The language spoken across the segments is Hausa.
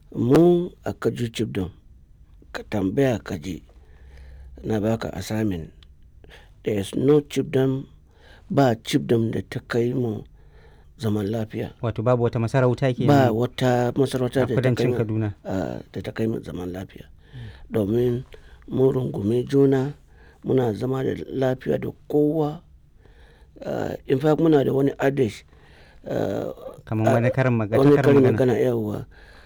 mu a kaju chibdom ka tambaya ka ji na baka assignment there is no chibdom ba chibdom da ta kai mu zaman lafiya Wato babu wata masarauta ke ba wata masarauta a da ta kai kudancin mu Kaduna. ah, da ta kai mu zaman lafiya domin mun rungumi juna muna zama da lafiya da kowa Ah, in fact muna da wani adage ah, Kamar wani karin magana. wani karin karin magana. magana yawa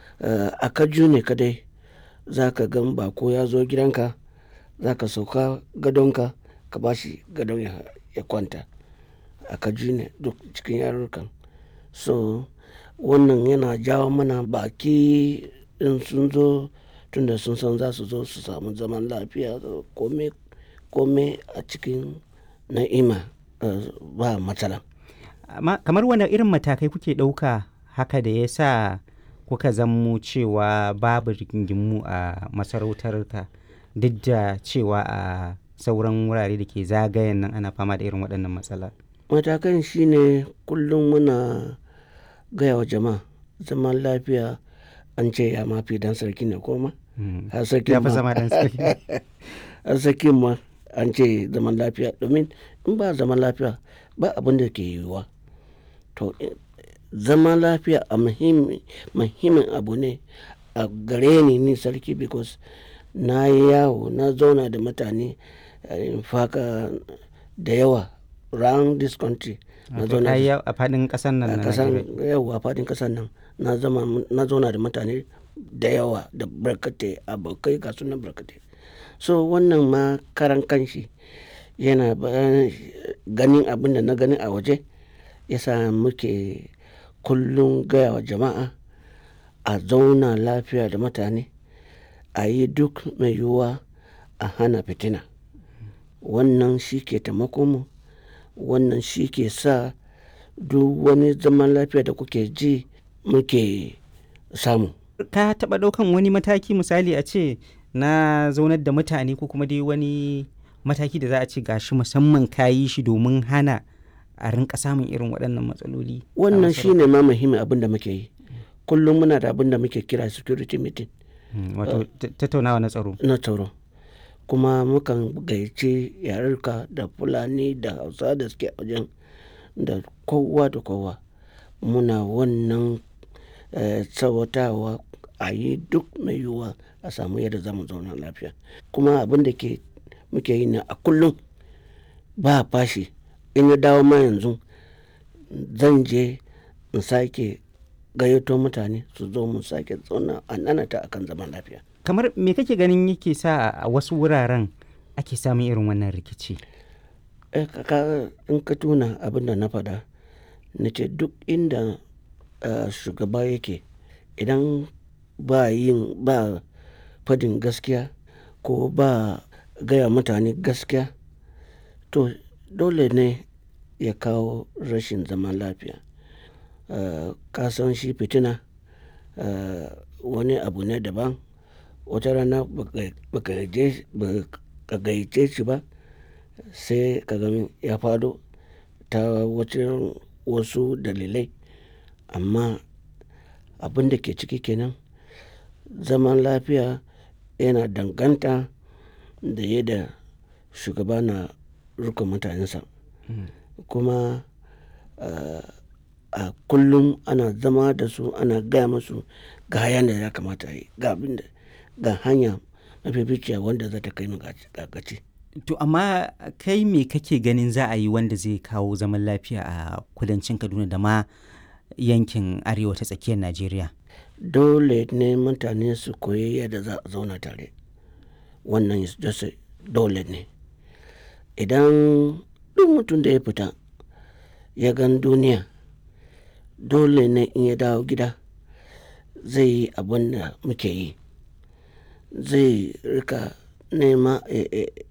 a kaju ne kadai za ka gan bako ya zo gidanka za ka sauka gadonka ka ba shi gadon ya, ya kwanta a kaju ne duk cikin yarurrukan so wannan yana jawo mana baki in sun zo tunda sun san za su zo su samu zaman lafiya kome kome a cikin na'ima eh, ba matsala Amma kamar wani irin matakai kuke ɗauka haka da ya sa kuka zammo cewa babu rigingimu a masarautar ka duk da cewa a sauran wurare da ke zagayen nan ana fama da irin waɗannan matsala. matakan shine kullum muna gaya wa jama'a zaman lafiya an ce ya mafi dan sarki ne koma Mm. har sarki Ya fi ma zama dan sarki. har sarki ma an ce zaman lafiya domin in ba zaman lafiya ba abin da ke yiwuwa to eh, zaman lafiya a muhimmi- muhimmin abu ne a gare ni ni sarki because na yi yawo na zauna da mutane eh, in faka da yawa round this country na Wato zauna ka da yi a faɗin ƙasar nan a na kasan Najeriya. yawa fadin kasan nan na zama na zauna da mutane da yawa da barkatai abokai ga sunan barkatai so wannan ma karan kanshi yana ba- ganin abin da na gani a waje yasa muke kullum gaya wa jama'a a zauna lafiya da mutane a yi duk mai yiwuwa a hana fitina wannan shi ke taimako mu wannan shi ke sa duk wani zaman lafiya da kuke ji muke samu Ka taɓa ɗaukan wani mataki misali a ce na zaunar da mutane ko kuma dai wani mataki da za a ce gashi musamman ka yi shi domin hana a rinka samun irin waɗannan matsaloli. a wannan masarautar? shi ne ma muhimmin abin da muke yi kullum muna da abin da muke kira security meeting Mm, Wato ta- tattaunawa na tsaro. na tsaro kuma mukan gayyace yarurka da fulani da hausa da suke a wajen da kowa da kowa muna wannan eh, tsawatawa a yi duk mai yiwuwa a samu yadda za mu zauna lafiya kuma abin da ke muke yi na a kullum ba fashi in ya dawo ma yanzu zan je in sake gayyato mutane su zo mu sake zauna a nanata akan zaman lafiya Kamar me kake ganin yake sa a wasu wuraren ake samun irin wannan rikici? Eh, ka- ka- in ka tuna abin da na faɗa na ce duk inda eh, shugaba yake idan ba yin ba fadin gaskiya ko ba gaya mutane gaskiya to dole ne ya kawo rashin zaman lafiya Eh, ka san shi fitina eh, wani abu ne daban wata rana baka- baka je- baka gayyace shi ba sai ka gani ya fado ta wacin wasu dalilai amma abin da ke ciki kenan zaman lafiya yana danganta da yadda shugaba na rukun mutanensa kuma ah, a kullum ana zama da su ana gaya musu ga hayan da ya kamata a yi ga abin da ga hanya mafificiya wanda za ta kai mu ga ga gaci To amma kai me kake ganin za a yi wanda zai kawo zaman lafiya a kudancin Kaduna da ma yankin arewa ta tsakiyar Najeriya? dole ne mutane su koyi yadda za a zauna tare wannan is just a- dole ne idan duk mutum da ya fita ya gan duniya dole ne in ya dawo gida zai yi abin da muke yi zai rika nema ya- ya-